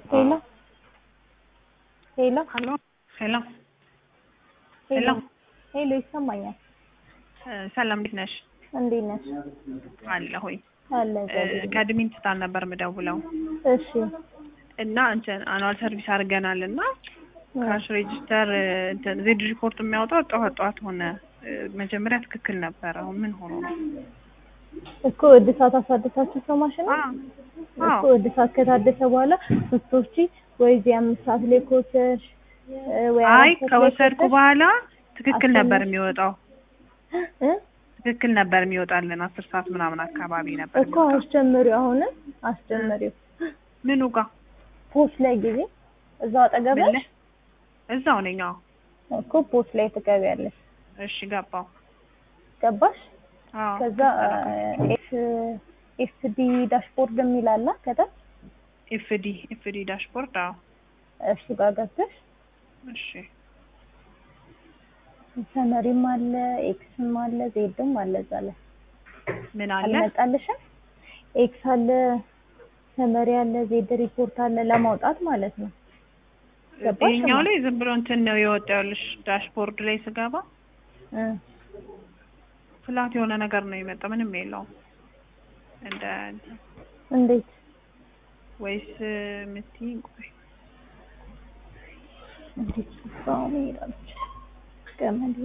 ሄሎ ሄሎ ሄሎ ሄሎ ሄሎ ሄሎ ሄሎ ይሰማኛል። ሰላም እንዴት ነሽ? እንዴት ነሽ? አለሁኝ። አለ እግዚአብሔር ይመስገን። ከአድሚን ትታል ነበር የምደውለው እሺ እና እንትን አኑዋል ሰርቪስ አድርገናል እና ካሽ ሬጅስተር እንትን ዜድ ሪፖርት የሚያወጣው ጠዋት ጠዋት ሆነ። መጀመሪያ ትክክል ነበረ። አሁን ምን ሆኖ ነው? እኮ እድሳት አሳደሳችሁ ሰው ማሽን አዎ እኮ እድሳት ከታደሰ በኋላ ስትወስጂ ወይ እዚህ አምስት ሰዓት ላይ ከወሰድሽ ወይ አይ አራት ሰዓት ላይ ከወሰድኩ ከወሰድሽ በኋላ ትክክል ነበር አስጨምር- የሚወጣው። እ ትክክል ነበር የሚወጣልን አስር ሰዓት ምናምን አካባቢ ነበር እኮ የሚወጣው። አስጀምሪው፣ አሁንም አስጀምሪው። ምኑ ጋር ፖስት ላይ ጊዜ እዛው አጠገብ ምን ነሽ? ላይ? እዛው ነኝ። አዎ እኮ ፖስት ላይ ትገቢያለሽ። እሺ ገባው። ገባሽ? አዎ ከዛ ኤፍ ኤፍዲ ዳሽቦርድ የሚል አለ ከታች ኤፍዲ ኤፍዲ ዳሽቦርድ። አዎ እሱ ጋር ገብተሽ እሺ ሰመሪም አለ ኤክስም አለ ዜድም አለ እዛ ላይ ምን አለ? አልመጣልሽም? ኤክስ አለ ሰመሪ አለ ዜድ ሪፖርት አለ ለማውጣት ማለት ነው። ገባሽ? ይሄኛው ላይ ዝም ብሎ እንትን ነው የወጣልሽ። ዳሽቦርድ ላይ ስገባ እ ፍላት የሆነ ነገር ነው የመጣ ምንም የለውም። እንደ እንትን እንዴት ወይስ የምትይኝ ቆይ እንዴት ጽፋው ሄዳለች ገመድ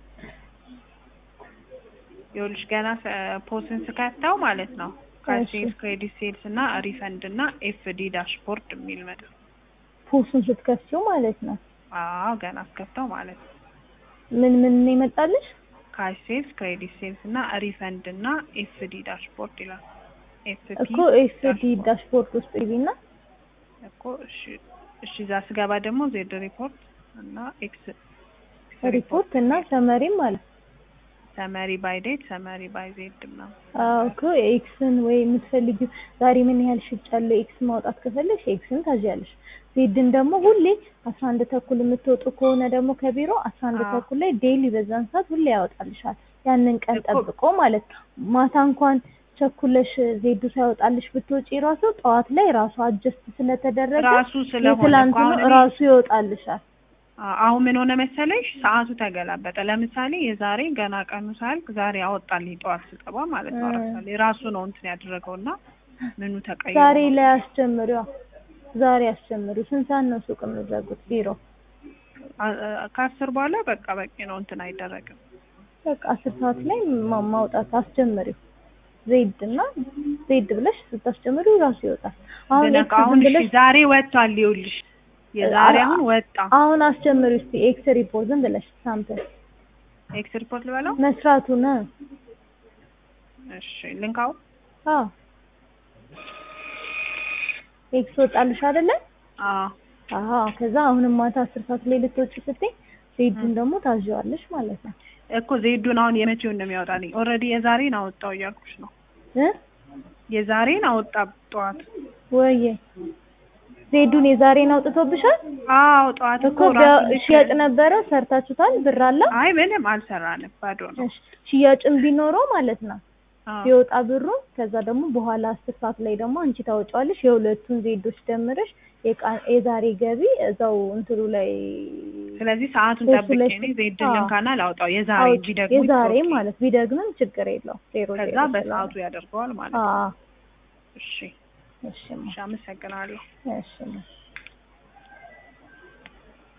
ይኸውልሽ ገና ፖስን ስከታው ማለት ነው ካሴልስ ክሬዲት ሴልስ እና ሪፈንድ እና ኤፍዲ ዳሽቦርድ የሚል መጣ። ፖሱን ስትከፍቺው ማለት ነው። አዎ ገና አስከፍተው ማለት ነው ምን ምን ነው የመጣልሽ? ካሽ ሴልስ ክሬዲት ሴልስ እና ሪፈንድ እና ኤፍዲ ዳሽቦርድ ይላል። ኤፍፒ እኮ ኤፍዲ ዳሽቦርድ ውስጥ ይቢና እኮ እሺ እሺ እዛ ስገባ ደግሞ ዜድ ሪፖርት እና ኤክስ ሪፖርት እና ሰመሪም አለ። ሰመሪ ባይ ዴት ሰመሪ ባይ ዜድ ምናምን አዎ እኮ ኤክስን ወይ የምትፈልጊው ዛሬ ምን ያህል ሽጫለሁ ኤክስ ማውጣት ከፈለግሽ ኤክስን ታዣለሽ። ዜድን ደግሞ ሁሌ አስራ አንድ ተኩል የምትወጡ ከሆነ ደግሞ ከቢሮ አስራ አንድ አዎ። ተኩል ላይ ዴይሊ በዛን ሰዓት ሁሌ ያወጣልሻል። ያንን ቀን እኮ- ጠብቆ ማለት ነው። ማታ እንኳን ቸኩለሽ ዜዱ ሳይወጣልሽ ብትወጪ ራሱ ጠዋት ላይ ራሱ አጀስት ስለተደረገ ራሱ ስለሆነ እኮ የትላንትኑ አሁን እኔ- ራሱ ይወጣልሻል። አ- አሁን ምን ሆነ መሰለሽ ሰዓቱ ተገላበጠ። ለምሳሌ የዛሬ ገና ቀኑ ሳያልቅ ዛሬ አወጣልኝ ጠዋት ስጠባ ማለት ነው። እ። ለምሳሌ ራሱ ነው እንትን ያደረገው እና ምኑ ተቀይሮ ዛሬ ነው። ላይ አስጀምሪዋ። ዛሬ አስጀምሪው። ስንት ሰዓት ነው ሱቅ የምትዘጉት ቢሮ? አ- አ- ከአስር በኋላ በቃ በቂ ነው እንትን አይደረግም። በቃ አስር ሰዓት ላይ ማ- ማውጣት አስጀምሪው። ዜድ እና ዜድ ብለሽ ስታስጀምሪው ራሱ ይወጣል። አሁን ብነካ ኤክስ አሁን ዝም እሺ ብለሽ ዛሬ ወጥቷል። ይኸውልሽ የዛሬ አ- አሁን ወጣ። አሁን አስጀምሪው እስቲ ኤክስ ሪፖርት ዝም ብለሽ ሳምፕል ኤክስ ሪፖርት ልበለው። መስራቱ ነው። እሺ ልንካው። አዎ ኤክስ ወጣልሽ አይደለ? አዎ አዎ ከዛ አሁንም ማታ አስር ሰዓት ላይ ልትወጪ ስትይ ዜድን ደግሞ ታዥዋለሽ ማለት ነው እኮ ዜዱን አሁን የመቼውን ነው የሚያወጣልኝ? ኦልሬዲ የዛሬን አወጣው እያልኩሽ ነው። እ የዛሬን አወጣ ጠዋት። ወይዬ ዜዱን የዛሬን አውጥቶብሻል አዎ ጠዋት እኮ እኮ ራሱ ቢያ- ሽያጭ ነበረ ሰርታችሁታል ብር አለ አይ ምንም አልሰራንም፣ ባዶ ነው። እሺ፣ ሽያጭም ቢኖረው ማለት ነው አዎ ቢወጣ ብሩ ከዛ ደግሞ በኋላ አስር ሰዓት ላይ ደግሞ አንቺ ታወጫዋለሽ የሁለቱን ዜዶች ደምረሽ የቃ- የዛሬ ገቢ እዛው እንትሉ ላይ ስለዚህ ሰዓቱን እሱ ጠብቄ ላይ እኔ ስ- ዜድ አዎ። ልንካና ላውጣው። የዛሬ አውጪ። ቢደግሞ የዛሬ it's okay። ማለት ቢደግምም ችግር የለው ዜሮ ከዛ ዜሮ በሰዓቱ ስለሆነ። ያደርገዋል ማለት ነው። አዎ እሺ እሺ እሺ፣ አመሰግናለሁ። እሺ